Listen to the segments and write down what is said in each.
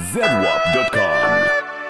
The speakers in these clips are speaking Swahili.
zedwap.com.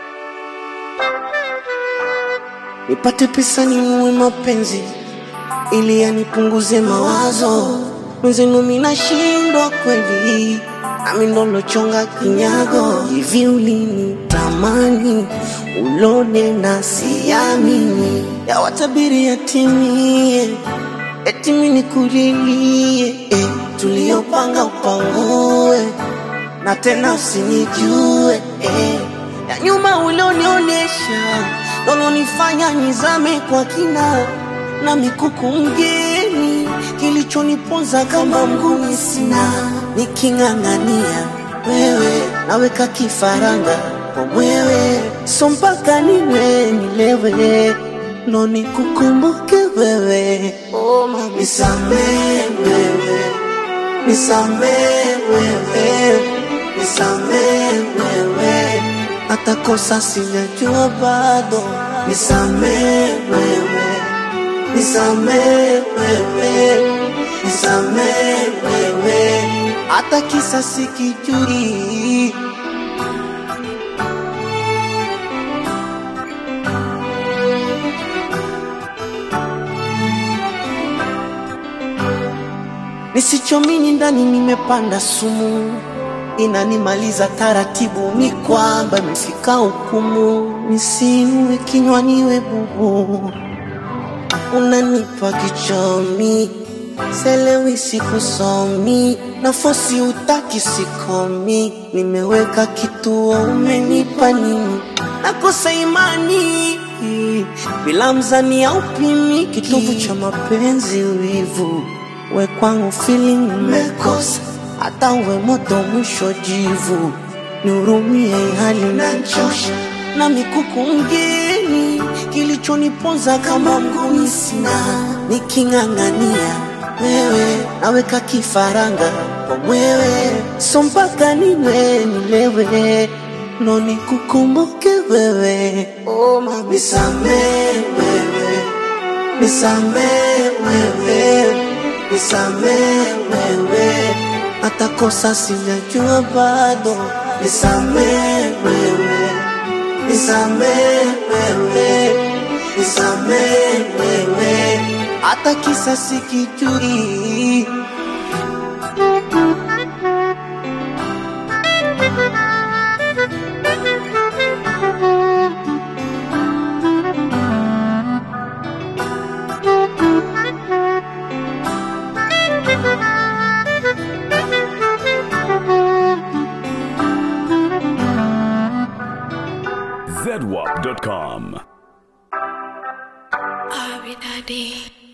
nipate pesa ninunue mapenzi ili yanipunguze mawazo mwenzenu minashindwa kweli nami ndolochonga kinyago hivi ulinitamani ulone na siamini yawatabiri yatimie eti mimi nikulilie eh, tuliyopanga upangue na tena usinijue eh. ya nyuma ulionionyesha lolonifanya nizame kwa kina na mikuku mgeni kilichoniponza kama mguni sina niking'ang'ania wewe naweka kifaranga kwa mwewe so mpaka niwe nilewe ndo nikukumbuke wewe oh, mama. nisamee wewe nisamee wewe nisamee wewe hata kosa sijajua bado nisamee wewe nisamee wewe nisamee wewe hata kisa sikijui nisichomini ndani nimepanda sumu inanimaliza taratibu ni kwamba imefika hukumu nisinue kinywa niwe bubu unanipa kichomi selewi sikusomi nafosi utaki sikomi nimeweka kituo umenipa nini nakosa imani bila mzani au pimi kitovu cha mapenzi wivu we kwangu feeling umekosa hata uwe moto mwisho jivu nihurumie hali nachosha na mikuku mgeni kilichoniponza kama mguni sina niking'ang'ania wewe naweka kifaranga kwa mwewe so mpaka niwe nilewe ndo nikukumbuke wewe oh, mama. nisamee wewe nisamee wewe nisamee wewe hata kosa sijajua bado nisamee wewe nisamee wewe nisamee wewe hata kisa sikijui zedwap.com. Abi Daddy.